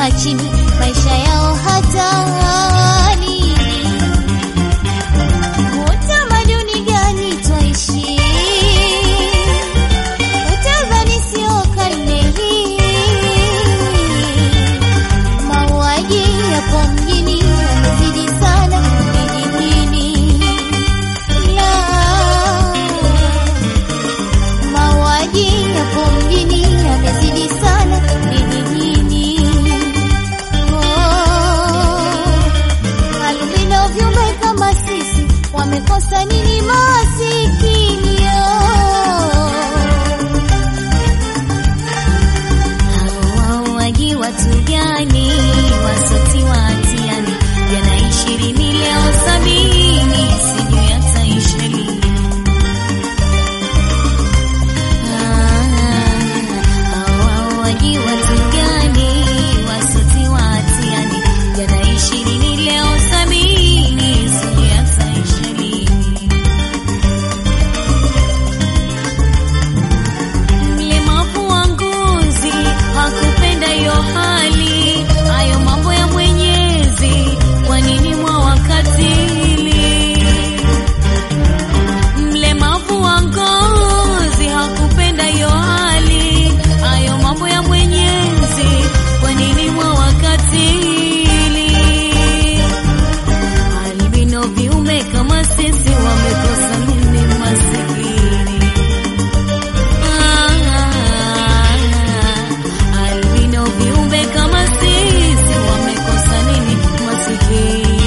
wamekaa chini, maisha yao hatari. Utamaduni gani twaishi? Utanzania sio karne hii. Mauaji yapo mjini yamezidi sana vijijini. La, mauaji yapo mjini yamezidi sana vijijini. Oh, albino viumbe kama sisi wamekosa nini masikio? Hawauaji watu gani wasoti wa hatiani? Jana ishirini leo sabini, sijui yataisha lini. Hawauaji watu gani wasoti wa hatiani? Jana ishirini leo sabini, sijui yataisha lini. Mlemavu wa ngozi hakupenda hiyo hali, hayo mambo ya Mwenyezi, kwa nini mwa wakatili? Mlemavu wa ngozi hakupenda hiyo hali, hayo mambo ya Mwenyezi, kwa nini mwa wakatili? Albino viume kama sisi wamekosa nini masikini? Albino viumbe kama sisi wamekosa nini masikini?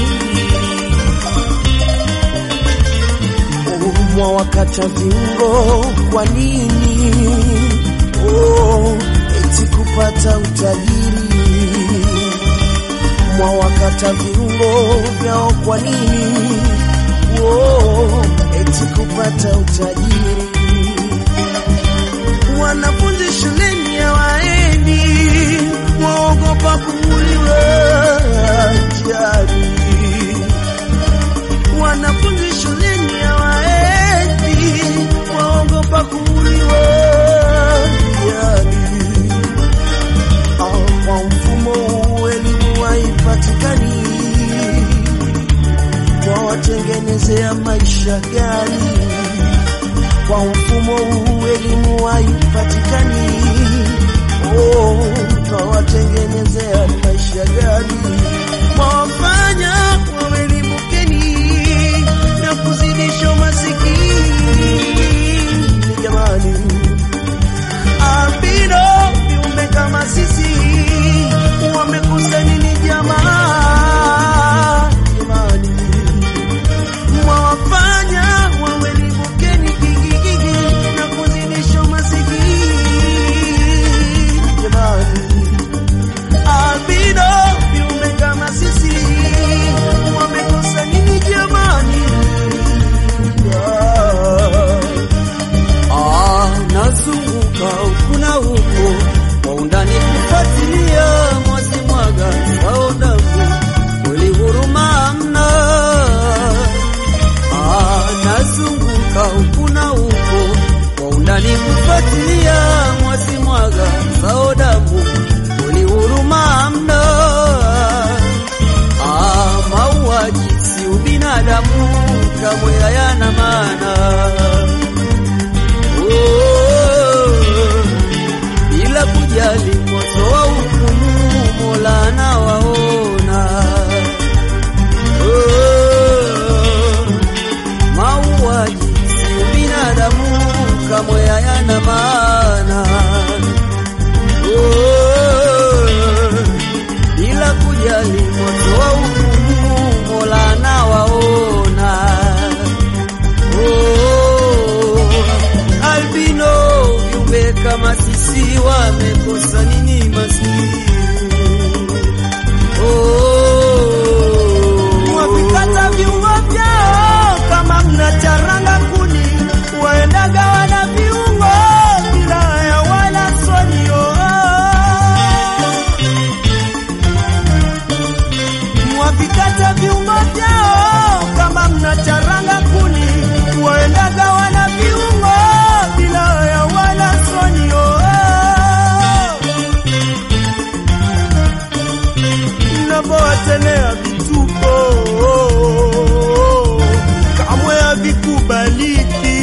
mwa wakata viungo kwa nini? Oh, eti kupata utajiri mwa wakata viungo vyao kwa nini? Oh, eti kupata utajiri wanafunzi shuleni hawaendi, waogopa kuuliwa ajali wanafunzi shuleni hawaendi, waogopa kuuliwa yani. Ah, Kwa mfumo huu elimu haipatikani, wawatengenezea maisha gani? Kwa mfumo huu elimu haipatikani, oh, wawatengenezea maisha gani? Wafanya wawelimukeni na kuzidisha umasikini jamani. Albino viumbe kama sisi wamekosa nini jamaa jamani? Mwawafanya wawelimukeni gigigigi na kuzidisha umasikini jamani albino viumbe kama sisi wamekosa nini jamani? Ah, nazunguka huku na huku kwa undani kufuatilia mwazi mwaga sao damu kweli huruma hamna. Ah, nazunguka huku na huku kwa undani kufuatilia mwazi mwaga sao damu kweli huruma hamna. Ah, mauaji si ubinadamu kamwe hayana maana. Oh, bila kujali moto wa hukumu Mola anawaona. Oh, mauaji si binadamu kamwe hayana maana. Oh, bila kujali moto wa hukumu Mola anawaona. Oh, albino viumbe kama sisi wamekosa nini maskini? Oh, wavikata viungo vyao kama mnacharanga kuni, waendaga wana viungo bila ya wala sonio havikubaliki,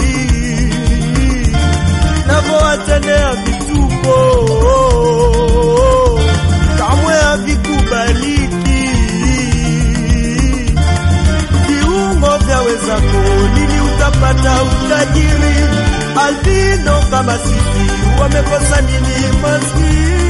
navyowatendea vituko kamwe havikubaliki. Viungo vya wezako lini utapata utajiri? Albino kama sisi wamekosa nini maskini?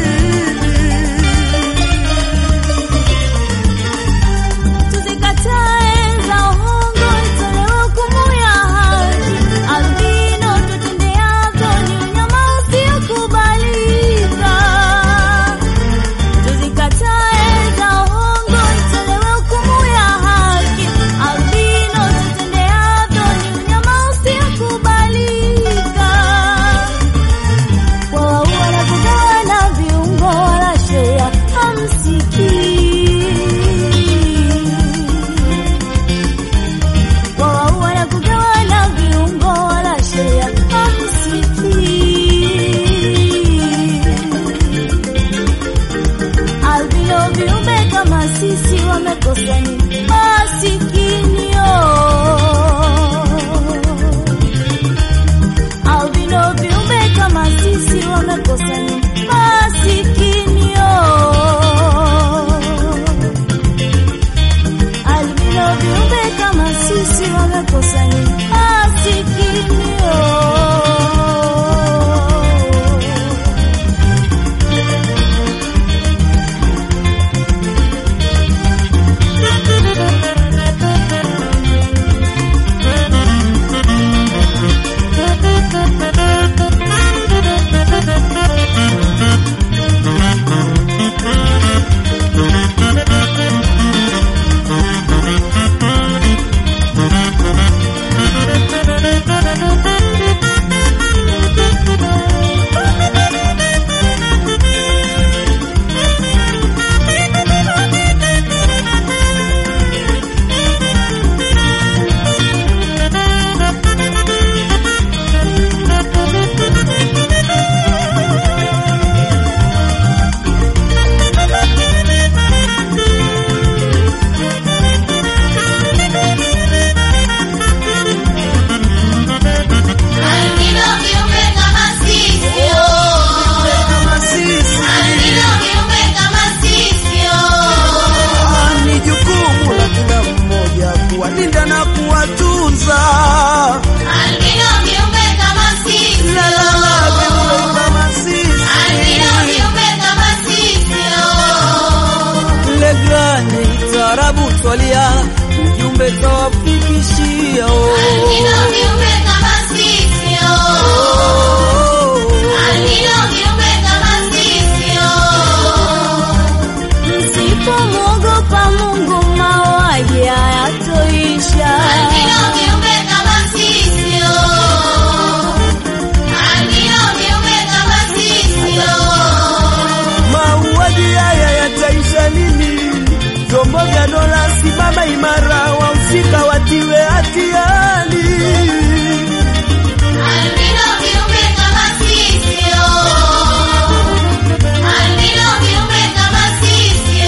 Tuzikatae za uongo, itolewe hukumu ya haki. Albino tutendeavyo ni unyama usiokubalika. Tuzikatae za uongo, itolewe hukumu ya haki. Albino tutendeavyo ni unyama usiokubalika. Wawaua na kugawana viungo wala shea hamsikii. Wawaua na kugawana viungo wala shea hamsikii. Albino viumbe kama sisi wamekosa ni masikini albino viumbe kama sisi wamekosa ni masikini albino viumbe kama sisi wamekosa ni masikini Albino viumbe kama sisi, Kama sisi albino viumbe kama sisi, Ah, ni jukumu la kila mmoja kuwalinda na kuwatunza. albino viumbe kama sisi, La, la, la, viumbe kama albino sisi. viumbe kama sisi, Legrani tarabu twalia, ujumbe tawafikishia. oh. albino viumbe kama sisi, Oh. albino viumbe kama sisi, Msipomwogopa Mungu mauaji hayatoisha. albino viumbe kama sisi, albino viumbe kama sisi. Mauaji haya yataisha lini? Vyombo vya dola simama imara, wahusika watiwe hatiani. Albino viumbe kama sisi, albino viumbe kama sisi.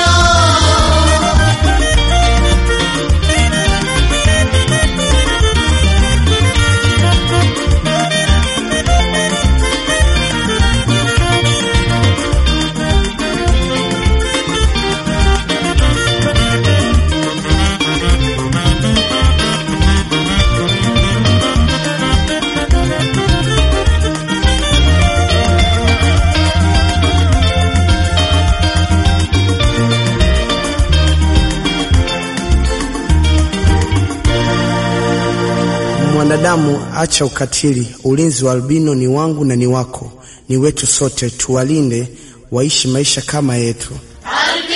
Mwanadamu, acha ukatili. Ulinzi wa albino ni wangu na ni wako, ni wetu sote. Tuwalinde waishi maisha kama yetu. Albino